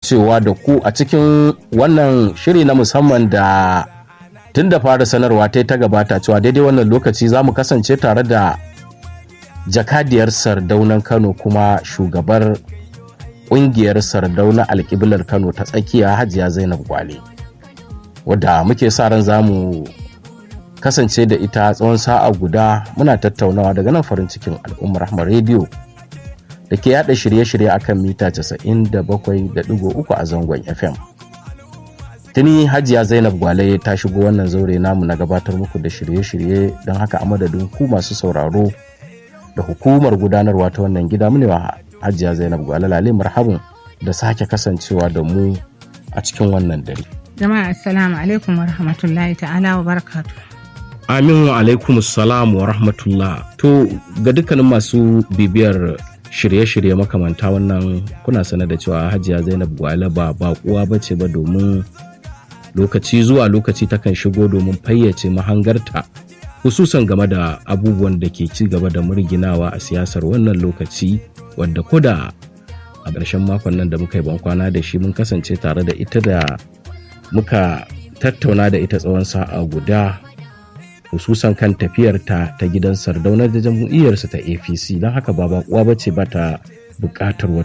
kasancewa da ku a cikin wannan shiri na musamman da tun da fara sanarwa ta ta gabata cewa daidai wannan lokaci za mu kasance tare da jakadiyar sardaunan kano kuma shugabar ƙungiyar sardauna alƙiblar kano ta tsakiya hajiya zainab gwale wadda muke sa ran za mu kasance da ita tsawon sa'a guda muna tattaunawa daga nan farin cikin al'ummar rahmar rediyo da ke yada shirye-shirye akan mita 97.3 a zangon fm tuni hajiya zainab gwale ta shigo wannan zaure namu na gabatar muku da shirye-shirye don haka a madadin ku masu sauraro da hukumar gudanarwa ta wannan gida mu wa hajiya zainab gwale lale marhabin da sake kasancewa da mu a cikin wannan dare jama'a assalamu alaikum wa rahmatullahi ta'ala wa barakatu amin wa alaikum salam wa rahmatullah to ga dukkanin masu bibiyar shirye-shirye makamanta wannan kuna sanar da cewa hajiya zainab gwale ba bakuwa ba ce ba domin lokaci zuwa lokaci takan shigo domin fayyace mahangarta hususan game da abubuwan da ke ci gaba da murginawa a siyasar wannan lokaci wadda koda a ƙarshen makon nan da muka yi bankwana da shi mun kasance tare da ita da muka tattauna da ita tsawon sa'a guda hususan kan tafiyarta ta gidan sardaunar da jam'iyyarsa ta apc don haka ba bakuwa ba ce ba ta buƙatar